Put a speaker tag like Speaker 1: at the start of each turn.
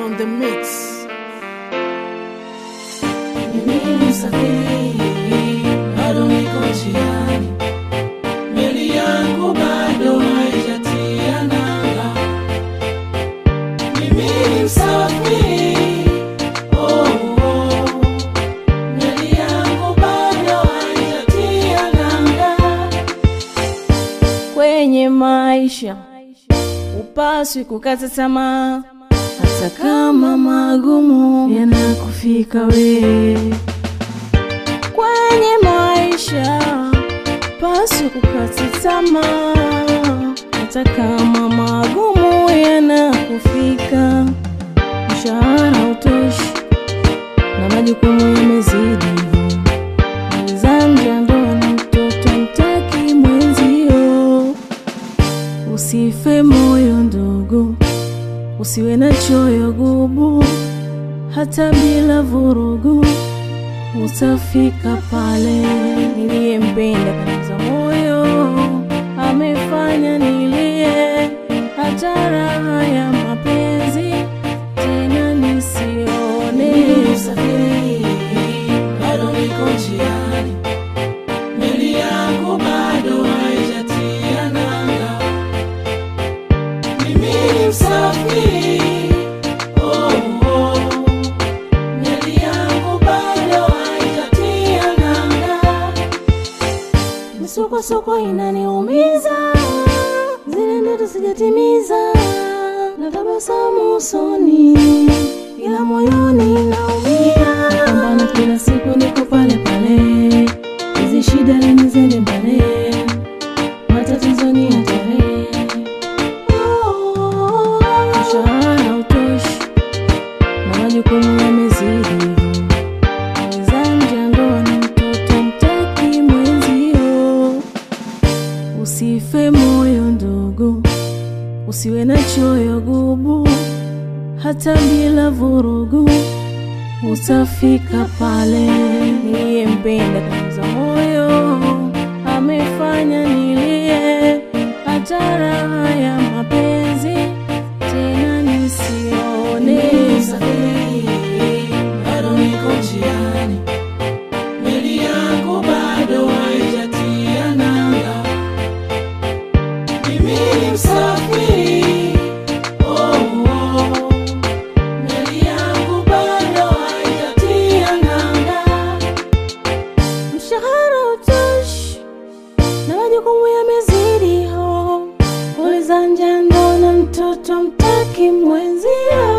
Speaker 1: on the mix.
Speaker 2: Mimi msafiri bado niko njiani, meli yangu bado haijatia nanga. Mimi ni msafiri, oh, oh, meli yangu bado haijatia nanga.
Speaker 3: kwenye maisha upaswi kukata tamaa hata kama magumu yanakufika we kwenye maisha paswi kukata tamaa hata kama magumu yanakufika mshahara utoshi na majukumu yamezidi Zanja ndoa na mtoto mtaki mwenzio, usife moyo ndogo, usiwe na choyo gubu, hata bila vurugu utafika pale. Niliyempenda kaniza moyo, amefanya nilie, hata raha ya mapenzi tena nisione.
Speaker 2: Mimi msafiri bado niko njiani, meli yangu bado haijatia nanga. Mimi ni msafiri, oh, oh, meli yangu bado haijatia nanga.
Speaker 3: Misukosuko inaniumiza, zile ndoto sijatimiza, na tabasamu usoni, ila moyoni naumia. Napambana kila siku, niko pale pale, hizi shida lini zende mbele, matatizo ni hatari. Oh, mshahara utoshi na majukumu yamezidi Zanja ndoa na mtoto mtaki mwenzio, usife moyo ndogo, usiwe na choyo gubu, hata bila vurugu utafika pale. Niliyempenda kaniza moyo, amefanya nilie, hata raha ya mapenzi tena nisione.
Speaker 2: Mimi msafiri bado niko njiani, meli yangu bado haijatia nanga. Mimi ni msafiri, oh, oh, meli yangu bado haijatia nanga.
Speaker 3: mshahara utoshi na majukumu yamezidi ho ulizanja ndo na mtoto mtaki mwenzio